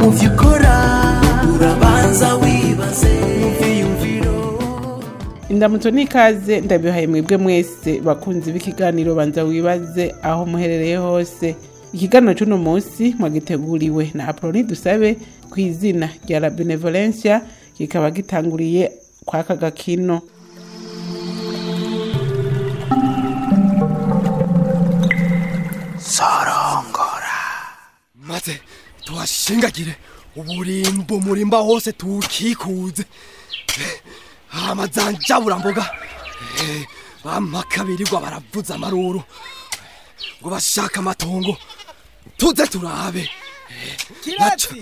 mu vyo ukora urabanza wibaze mu vyiyumviro indamutso n'ikaze ndabihaye mwebwe mwese bakunzi b'ikiganiro banza wibaze aho muherereye hose ikiganiro c'uno munsi mwagiteguriwe na aproni dusabe ku izina rya la benevolencia kikaba gitanguriye kwaka gakino maze tuhashingagire uburimbo murimba hose tuwukikuze amazanjaburamboga bamakabirirwa baravuza amaruru ngo bashaka amatongo tuze turabe kirazi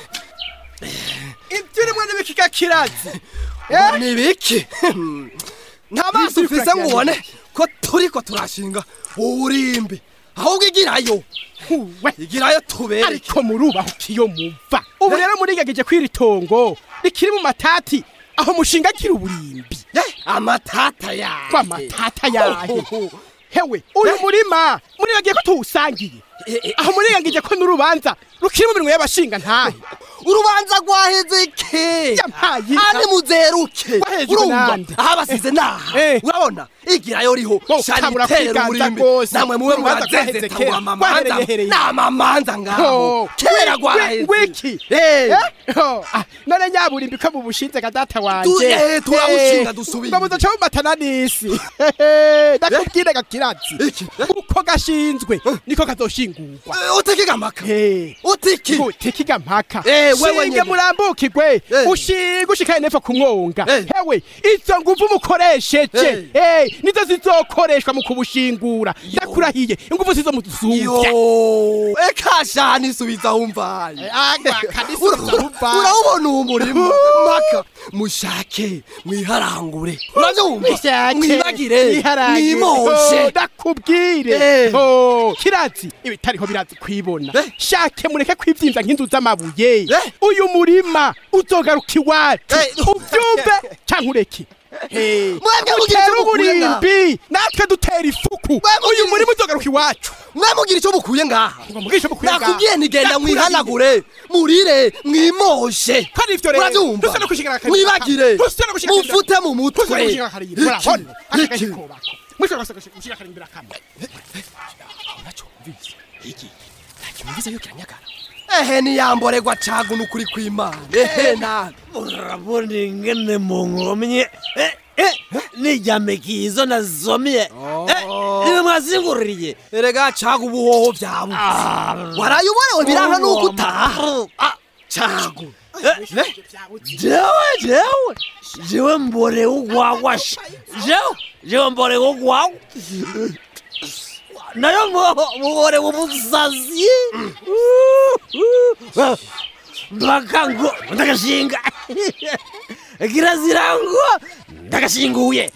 ibyo urimo n'ibikiga kirazi ngo ni biki nta maso ufise ngo ubone ko turiko turashinga uburimbi ahubwo igirayo we igirayo tubere ariko murubaho kiyo muva ubu rero murigagije kw'iri tongo rikiri mu matati aho mushingagira uburimbi amatata yawe kwa matata yahe hewe uyu murima murigagiye ko tuwusangiye aho murigagije ko n'urubanza rukiri mu minwe y'abashinga ntahe urubanza rwaheze ke Yampaye inka. ane muzeruke Wahejwe urumva nande? aho abasize naha Eh. urabona igirayo riho Bo, shani kabura itera kwiganza uburimbi rwose. namwe muwe Urubanza murazeze rwaheze tangura kera. amamanza Rwahereye n'amamanza ngaho Oh, kera ngwi- rwaheze ngwiki Eh. Eh? Oh, ah, none nyaburimbi ko mubushinze ga data wanje Tu- eh, turawushinga Eh, dusubiye. ngo muzoca mumatana n'isi ndakubwire gakirazi Iki? Eh? uko gashinzwe niko kazoshingurwa Eh, uteke gamaka Eh. utiki gutikiga mpaka Eh, wewe shinge nyene. murambukirwe Eh. ushinge ushikane nepfo ku mwonga Eh. hewe izo nguvu mukoresheje Eh, nizo zizokoreshwa mu kubushingura ndakurahiye inguvu zizo muzuvya yo eka shani subiza humvaye urabona uwo murima maka mushake mwiharangure urabyumva mwibagire mwimoshe ndakubwire Eh. Oh, kirazi ibitariho birazi kwibona Eh. shake mureke kwivyimvya nk'inzu z'amabuye Eh. uyu murima uzogaruka iwacu Eh. uvyumve canke ureke Mwebwe mugira utera icyo mukuye ngaha. uburimbi natwe dutera ifuku mugira- uyu murima uzogaruka iwacu mwamugira icyo mukuye ngaha ngo mugishe mukuye ngaha. nakubwiye ntigenda Ndakurahiye. mwihanagure murire mwimoshe Kandi ivyo rero, urabyumva dusa no kushigana akarima mwibagire ka- dusa no kushigana akarima- mufute mu mutwe Tuzi gushika akarima, urabona? Iki? Aka Iki? gakobako. Mwisho gasa gushika akarima kamwe. ehe niyamboregwa cagu nukuri kw'imana ehe nawe urabona ingene munkomye Eh, eh, nijyamekizo nazomye Eh, niwe mwazinguririye erega cagu ubuhoho vyabu waraye uborewe biranka nuko utaha Ah, cagu jewe jewe jewe mbore ugwagwasha jewe jewe mbore ugwagwa nayo mbore ubusazi mpaka ngo ndagashinga kirazira ngo ndagashinguye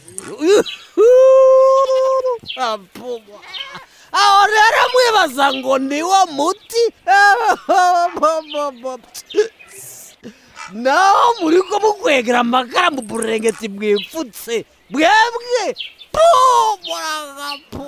Apuma. aho rero mwibaza ngo niwo muti naho muri ko mukwegera amakara mu burengeti bwipfutse bwebwe pu muragapu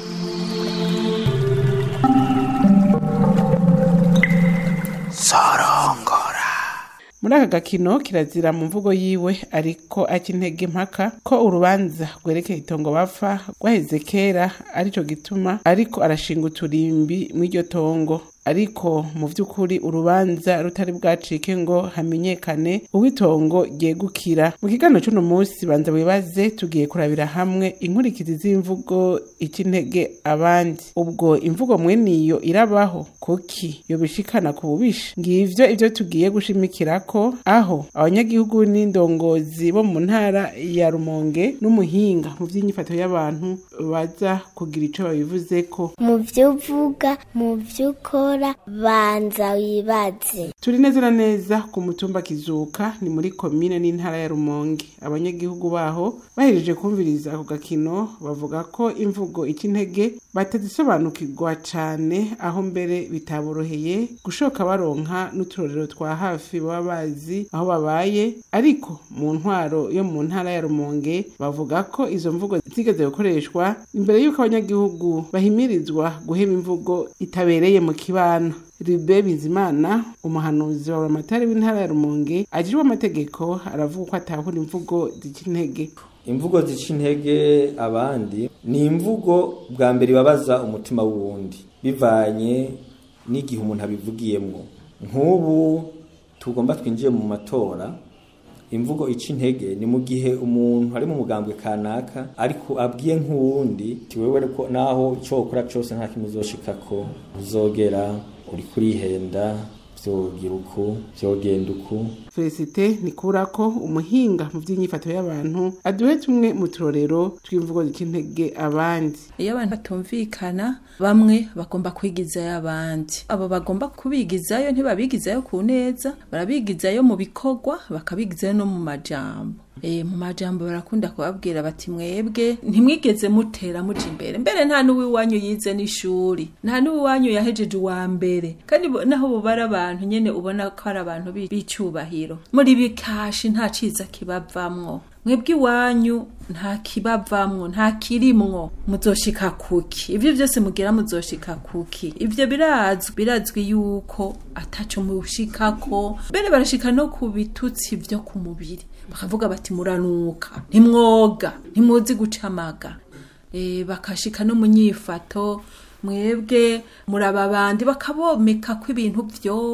muri aka gakino kirazira mu mvugo yiwe ariko aca intege impaka ko urubanza rwerekeye itongo bapfa rwaheze kera arico gituma ariko arashinga uturimbi mw'iryo tongo ariko mu vy'ukuri urubanza rutari bwacike ngo hamenyekane uw'itongo ryegukira mu kiganiro c'uno munsi banza wibaze tugiye kurabira hamwe inkurikizi z'imvugo ica intege abandi ubwo imvugo mwene iyo irabaho kuki yobishikana ku bubisha ngivyo ivyo tugiye gushimikirako aho abanyagihugu n'indongozi bo mu ntara ya rumonge n'umuhinga mu vy'inyifato y'abantu baza kugira ico babivuzeko mu byo uvuga mu byo ukora banza wibaze turi neza na neza ku mutumba kizuka ni muri komine n'intara ya rumonge abanyagihugu baho bahejeje kumviriza ako gakino bavuga ko imvugo ica intege batazisobanukirwa cane aho mbere bitaboroheye gushoka baronka n'uturorero twa hafi baba bazi aho babaye ariko mu ntwaro yo mu ntara ya rumonge bavuga ko izo mvugo zigeze gukoreshwa imbere y'uko abanyagihugu bahimirizwa guhema imvugo itabereye mu kibano ribe bizimana umuhanuzi wa buramatari w'intara ya rumonge ajejwe amategeko aravuga ko atahura imvugo zica intege imvugo zica intege abandi ni imvugo bwa mbere ibabaza umutima w'uwundi bivanye n'igihe umuntu abivugiyemwo nk'ubu tugomba twinjiye mu matora imvugo ica intege ni mu gihe umuntu ari mu mugambwe kanaka ariko abwiye nk'uwundi ti wewe ko naho icyo ukora cyose nta kimwe uzoshikako uzogera uri kurihenda vyogira uku vyogenda uku felicite nikurako umuhinga mu by'inyifato y'abantu aduhe tumwe mu turorero tw'imvugo zica intege abandi iyo abantu batumvikana bamwe bagomba kwigizayo abandi abo bagomba kubigizayo ntibabigizayo ku neza barabigizayo mu bikorwa bakabigizayo no mu majambo Eh, mu majambo barakunda kubabwira bati mwebwe ntimwigeze mutera muja imbere mbere nta n'uwiwanyu yize n'ishuri nta n'uwiwanyu yahejeje uwa mbere kandi bo- naho bubara abantu nyene ubona ko ari abantu bi- b'icyubahiro muri bikashi nta ciza kibavamwo mwebwe iwanyu nta kibavamwo nta kirimwo muzoshika kuki ivyo byose mugira muzoshika kuki ivyo birazwi birazwi yuko ataco mushikako mbere barashika no ku bitutsi vyo ku mubiri bakavuga bati muranuka ntimwoga ntimuzi gucamaga e, bakashika no mu nyifato mwebwe muraba bandi bakabomeka ko ibintu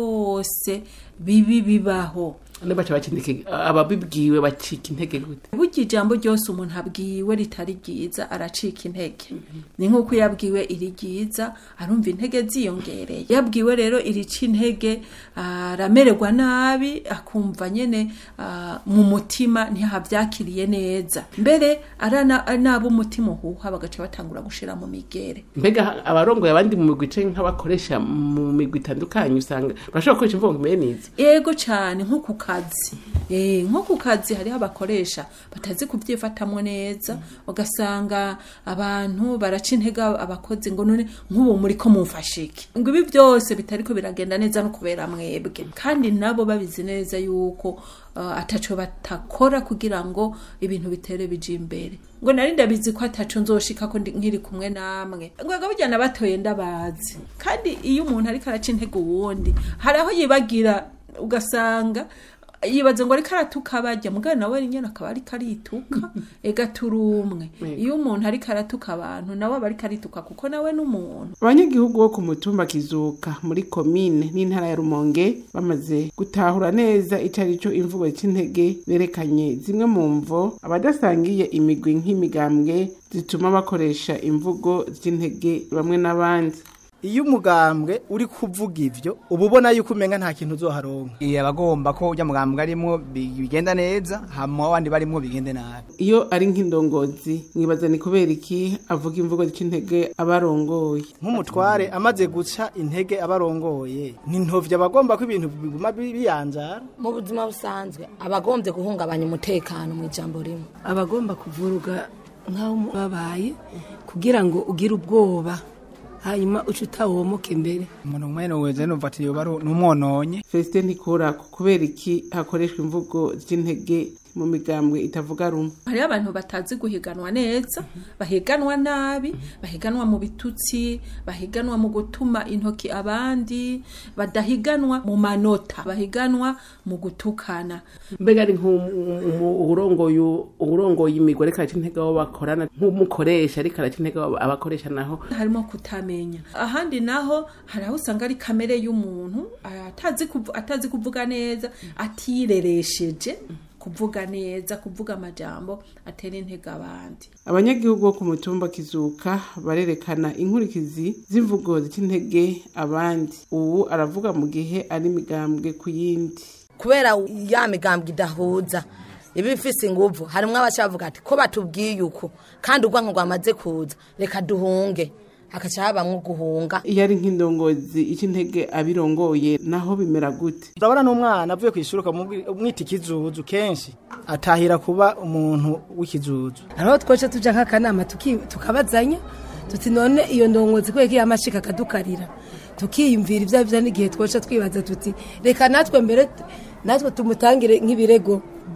byose bibi bibaho baca bakindike ababibwiwe bacika intege gute burya ijambo ryose umuntu abwiwe ritari ryiza aracika intege ni nk'uko iyo abwiwe iri ryiza arumva intege ziyongereye iyo abwiwe rero irica intege aramererwa nabi akumva nyine ah, mu mutima ntihabyakiriye neza mbere arana- ari n'ab'umutima uhuha bagaca batangura gushira mu migere mbega abarongoye abandi mu migwi canke nk'abakoresha mu migwi itandukanye usanga urashobora gukoresha imvugo ngo imere neza yego cyane nko ku kazi Eh, nko ku kazi hariho abakoresha batazi kubyifatamwo neza ugasanga abantu baraca intege abakozi ngo none nk'ubu muri ko mumfashe iki ngo ibi byose bitariko biragenda neza no kubera mwebwe kandi nabo babizi neza yuko uh, ataco batakora kugira ngo ibintu bitere bije imbere ngo nari ndabizi ko ataco nzoshika ko ndi- nkiri kumwe namwe ngwega burya nabatoye ndabazi kandi iyo umuntu ariko araca intege uwundi hari aho yibagira ugasanga yibaza ngo ariko aratuka bajya mugana nawe nyine akaba ariko arituka ega turi umwe iyo umuntu ariko aratuka abantu nawe aba ariko arituka kuko nawe ni umuntu abanyagihugu bo ku mutumba kizuka muri komine n'intara ya rumonge bamaze gutahura neza ico ari cyo imvugo c'intege berekanye zimwe mu mvo abadasangiye imigwi nk'imigambwe zituma bakoresha imvugo z'intege bamwe n'abandi iyo umugambwe uri kuvuga ivyo uba ubona yuko umenga nta kintu uzoharonka iya abagomba ko ujya mugambwe arimwo bi- bigenda neza hama abandi barimwo bigende nabi iyo ari nk'indongozi mwibaza ni kubera iki avuga imvugo z'intege abarongoye nk'umutware amaze guca intege abarongoye ni ntovya abagomba ko ibintu biguma bi- biyanzara mu buzima busanzwe abagombye guhungabanya umutekano mu ijambo rimwe abagomba kuvuruga nk'aho babaye kugira ngo ugire ubwoba hanyuma uce utawomoka imbere umuntu mwene weze numva ati yoba ari n'umwononye Felicite Ntikurako kubera iki hakoreshwa imvugo z'intege mu migambwe itavuga rumwe hariho abantu batazi guhiganwa neza bahiganwa nabi bahiganwa mu bitutsi bahiganwa mu gutuma intoki abandi badahiganwa mu manota bahiganwa mu gutukana mbega ari nk'urongoye urongoye imigwi ariko araca intege abo bakorana nk'umukoresha ariko araca intege abo abakoresha naho harimo kutamenya ahandi naho hari aho usanga ari kamere y'umuntu atazi kuvu- atazi kuvuga neza atireresheje kuvuga neza kuvuga amajambo atera intege abandi abanyagihugu bo ku mutumba kizuka barerekana inkurikizi z'imvugo zica intege abandi ubu aravuga mu gihe ari imigambwe ku yindi kubera ya migambwe idahuza iba ifise inguvu harimwo abacavuga ati ko batubwiye uko kandi urwanko rwamaze kuza reka duhunge hakaca habamwo guhunga iyo ari nk'indongozi ica intege abirongoye naho bimera gute urabona n'umwana avuye ku ishuri ukamwita ikizuzu kenshi atahira kuba umuntu w'ikizuzu hariho twoce tuja nk'akanama tuki- tukabazanya tuti none iyo ndongozi kubera ko iyo amashika akadukarira tukiyumvira ibyo byo n'igihe twoca twibaza tuti reka natwe mbere natwe tumutangire nk'ibirego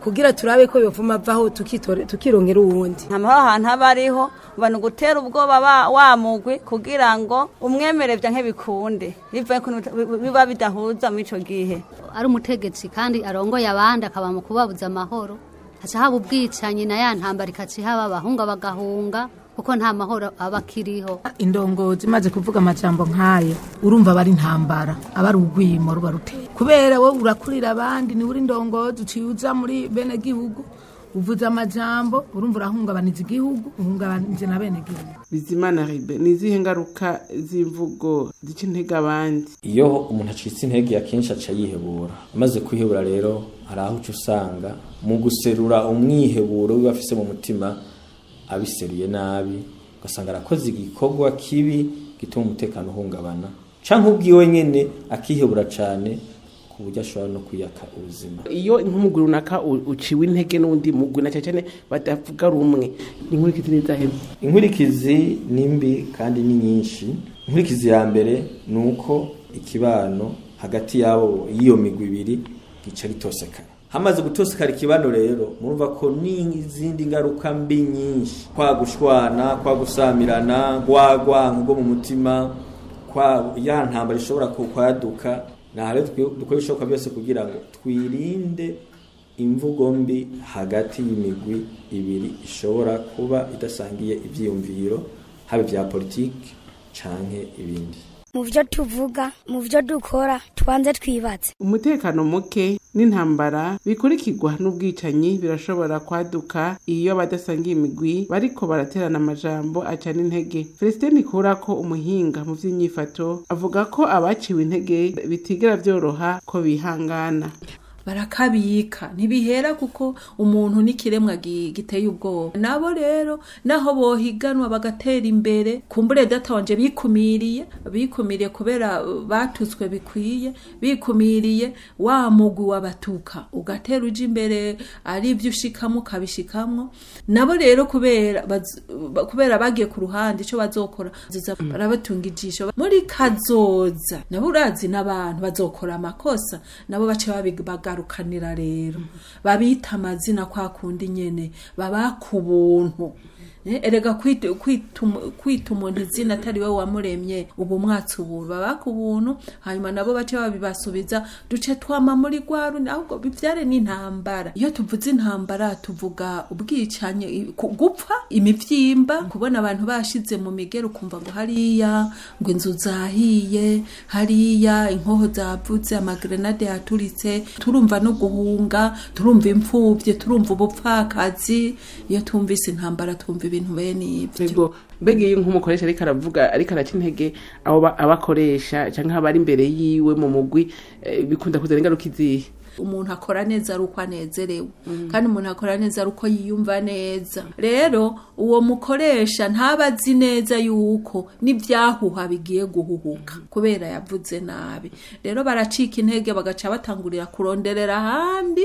kugira turabe ko yovuma avaho tukitore- tukirongera uwundi hama aho hantu aba ariho uba ni ugutera ubwoba ba- wa mugwi kugira ngo umwemere vya nk'ibikunde bivuye ko biba bidahuza muri ico gihe ari umutegetsi kandi arongoye abandi akaba mu kubabuza amahoro haca haba ubwicanyi na ya ntambara ikaca ihaba abahunga bagahunga kuko nta mahoro aba akiriho indongozi imaze kuvuga amajambo nk'ayo urumva aba ari intambara aba ari urwimo ruba ruteye kubera wowe urakurira abandi niwe uri indongozi uciye uza muri bene gihugu uvuze amajambo urumva urahungabaniza igihugu uhungabanije na bene gihugu bizimana ribe ni izihe ngaruka z'imvugo zica intege abandi iyo umuntu acitse intege akenshi aca yihebura amaze kwihebura rero hari aho uca usanga mu guserura umwiheburo wiwe afise mu mutima abiseruye nabi ugasanga arakoze igikorwa kibi gituma umutekano uhungabana canke ubwiwe nyene akihebura cane ku buryo ashobora no kwiyaka ubuzima iyo nk'umugwi runaka u- uciwe intege n'undi mugwi na cyane badavuga rumwe inkurikizi n'izahe inkurikizi ni mbi kandi ni nyinshi inkurikizi ya mbere ni uko ikibano hagati yabo y'iyo migwi ibiri gica gitosekana hamaze gutosekana ikibano rero murumva ko n'izindi ngaruka mbi nyinshi kwa gushwana kwa gusamirana gwagwanka rwo mu mutima kwa ya ntambara ishobora ku- kwaduka naho rero dukwiye- dukora ibishoboka byose kugira ngo twirinde imvugo mbi hagati y'imigwi ibiri ishobora kuba idasangiye ibyiyumviro haba ibya politiki canke ibindi mu byo tuvuga mu byo dukora tubanze twibatse umutekano muke n'intambara bikurikirwa n'ubwicanyi birashobora kwaduka iyo abadasangiye imigwi bariko baraterana amajambo acana intege feliciteni kurako umuhinga mu vy'inyifato avuga ko abaciwe intege bitigera vyoroha ko bihangana barakabika ntibihera kuko umuntu n'ikiremwa gi- giteye ubwoba nabo rero naho bohiganwa bagatera imbere kumbure data wanje bikumiriye bikumiriye kubera uh, batutswe bikwiye bikumiriye wa mugwi wabatuka ugatera uja imbere ari ibyo ushikamwo ukabishikamwo nabo rero kubera baz- ba- kubera bagiye ku ruhande ico bazokora bazoza barabatunga ijisho muri kazoza nabo urazi n'abantu bazokora amakosa nabo bace babagarukanira rero babita amazina kwa kundi nyene babaka ubuntu Eh, erega kwita kwita umu- kwita umuntu izina atari we wamuremye ubu mwatsi ubuntu babaka ubuntu hanyuma nabo bace babibasubiza duce twama muri gwaru ahubwo bivyare n'intambara iyo tuvuze intambara tuvuga ubwicanyi i- ku- gupfa imivyimba kubona abantu bashize mu migero ukumva ngo hariya ngo inzu zahiye hariya inkoho zavuze amagrenade yaturitse turumva no guhunga turumva imfuvye turumva ubupfakazi iyo twumvise intambara twumva ibintu bene ivyo Ego mbega iyo nk'umukoresha ariko aravuga ariko araca intege abo ba- abakoresha canke abari imbere yiwe mu mugwi eh, bikunda kuzana ingaruka izihe umuntu akora neza ari uko anezerewe kandi umuntu akora neza ari uko yiyumva neza rero uwo mukoresha ntaba azi neza yuko n'ibyahuha bigiye guhuhuka kubera yavuze nabi rero baracika intege bagaca batangurira kuronderera ahandi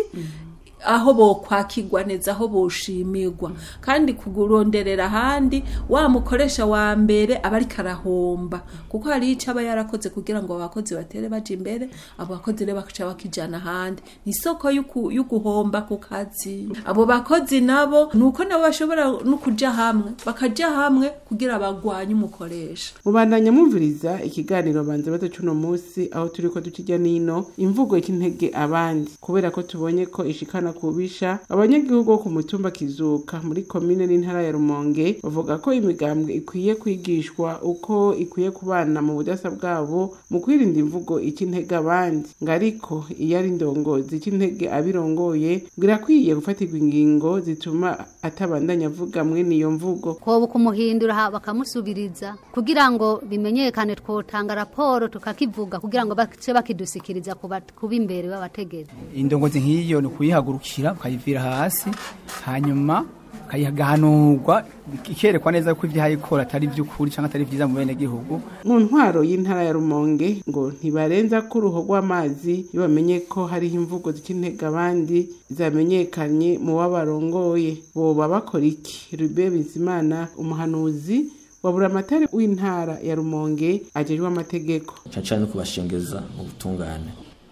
aho bokwakirwa neza aho boshimirwa kandi kuronderera ahandi wa mukoresha wa mbere aba ariko arahomba kuko hari icyo aba yarakoze kugira ngo abakozi batere baje imbere abo bakozi rero bakaca bakijana ahandi ni isoko y'uku- y'uguhomba ku kazi abo bakozi nabo ni uko nabo bashobora no kuja hamwe bakaja hamwe kugira bagwanye umukoresha mubandanya mwumviriza ikiganiro banze bato cuno musi aho turiko dukijya nino imvugo y'intege abandi kubera ko tubonye ko ishikana kubisha abanyagihugu bo ku mutumba kizuka muri komine n'intara ya rumonge bavuga ko imigambwe ikwiye kwigishwa uko ikwiye kubana mu budasa bwabo mu kwirinda imvugo ica intege abandi ngo ariko iyo ari indongozi ica intege abirongoye ngo irakwiye gufatirwa ingingo zituma atabandanya avuga mwene iyo mvugo koba kumuhindura ha- bakamusubiriza kugira ngo bimenyekane twotanga raporo tukakivuga kugira ngo bace bakidusikiriza kuba kuba imbere b'abategetsi indongozi nk'iyo ni ukuyihagurukira ukayivira hasi hanyuma ukayigahanurwa ikerekwa neza ko ibyo ikora atari iby'ukuri cyangwa atari byiza mu bene gihugu mu ntwaro y'intara ya rumonge ngo ntibarenza ko uruho rw'amazi iyo bamenye ko hariho imvugo zica intege abandi zamenyekanye mu babarongoye boba bakora iki rube bizimana umuhanuzi wa buramatari w'intara ya rumonge ajejwe amategeko cyane cyane no kubashengeza mu butungane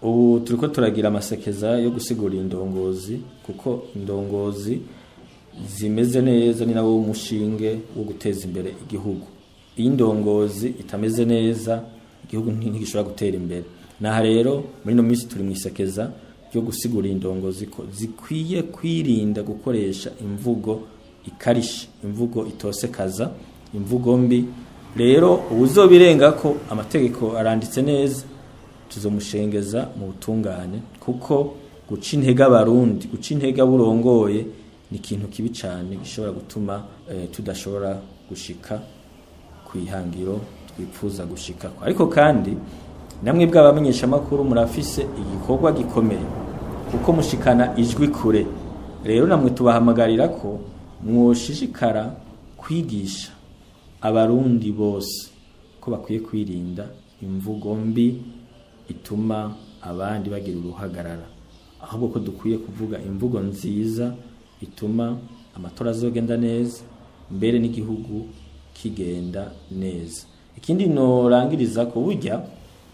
ubu turiko turagira amasekeza yo gusigura indongozi kuko indongozi zimeze neza ni nawo umushinge wo guteza imbere igihugu iyo indongozi itameze neza igihugu nti- ntigishobora gutera imbere naha rero muri ino minsi turi mu isekeza ryo gusigura indongozi ko zikwiye kwirinda gukoresha imvugo ikarishe imvugo itosekaza imvugo mbi rero ubuzobirenga ko amategeko aranditse neza tuzomushengeza mu butungane kuko guca intege abarundi guca intege burongoye ni ikintu kibi cyane gishobora gutuma eh, tudashobora gushika ku ihangiro twifuza gushika ariko kandi namwe bw'abamenyeshamakuru murafise igikorwa gikomeye kuko mushikana ijwi kure rero namwe tubahamagarira ko mwoshishikara kwigisha abarundi bose ko bakwiye kwirinda imvugo mbi ituma abandi bagira uruhagarara ahubwo ko dukwiye kuvuga imvugo nziza ituma amatora azogenda neza mbere n'igihugu kigenda neza ikindi norangiriza ko burya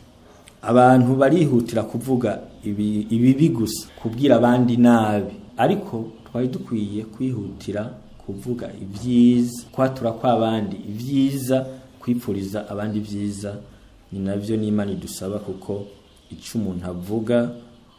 abantu barihutira kuvuga ibi- ibibi gusa kubwira abandi nabi ariko twari dukwiye kwihutira kuvuga ibyiza kwatura kw'abandi ibyiza kwipfuriza abandi ibyiza ni nabyo n'imana idusaba kuko icyo umuntu avuga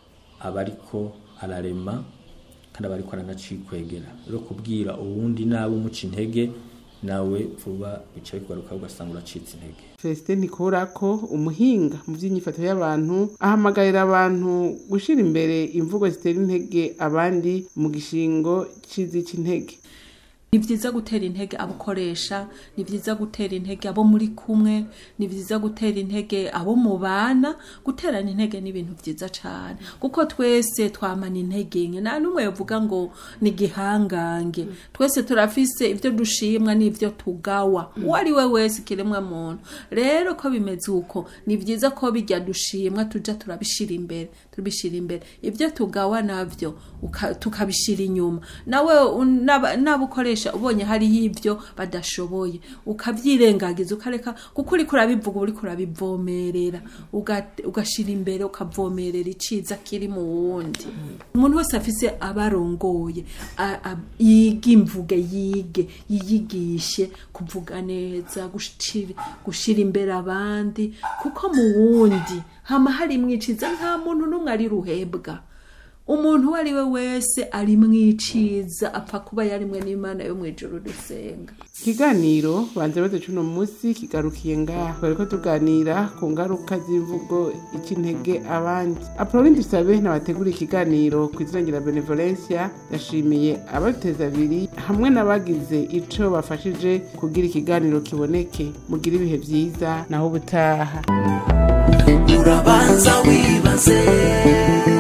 aba ariko ararema kandi aba ariko aranacyikwegera rero kubwira uwundi nawe umuca intege nawe vuba bica bikugaruka ugasanga uracitse intege Celestin Ntikurako umuhinga mu by'inyifato y'abantu ahamagarira abantu gushyira imbere imvugo zitera intege abandi mu gishingo cy'izica intege ni byiza gutera intege abo ukoresha ni byiza gutera intege abo muri kumwe ni byiza gutera intege abo mubana guterana intege ni ibintu byiza cyane kuko twese twamana intege nke nta n'umwe yavuga ngo ni igihangange twese turafise ibyo dushimwa n'ibyo tugawa uwo ari we wese ikiremwa muntu rero ko bimeze uko ni byiza ko bijya dushimwa tujya turabishyira imbere tubishyira imbere ibyo tugawa nabyo uka- tukabishyira inyuma nawe un- n'aba- n'abo ukoresha ubonye hariho ibyo badashoboye ukabyirengagiza ukareka kuko uriko urabivuga uba uriko urabivomerera uga- ugashyira imbere ukavomerera iciza kiri mu wundi umuntu wese afise abarongoye a- a- yige imvuge yige yiyigishe kuvuga neza gushira gushira imbere abandi kuko mu wundi hama hari mwiciza nta muntu n'umwe ari ruhebwa umuntu uwo ari we wese ari mwiciza apfa kuba yarimwe n'imana yo mu ijoro dusenga ikiganiro banze baze cuno munsi kigarukiye ngaho bariko tuganira ku ngaruka z'imvugo ica intege abandi apoloni dusabe n'abategura ikiganiro ku izina ngira benevolencia yashimiye ababiteza abiri hamwe n'abagize ico bafashije kugira ikiganiro kiboneke mugire ibihe vyiza naho ubutaha urabanza wibaze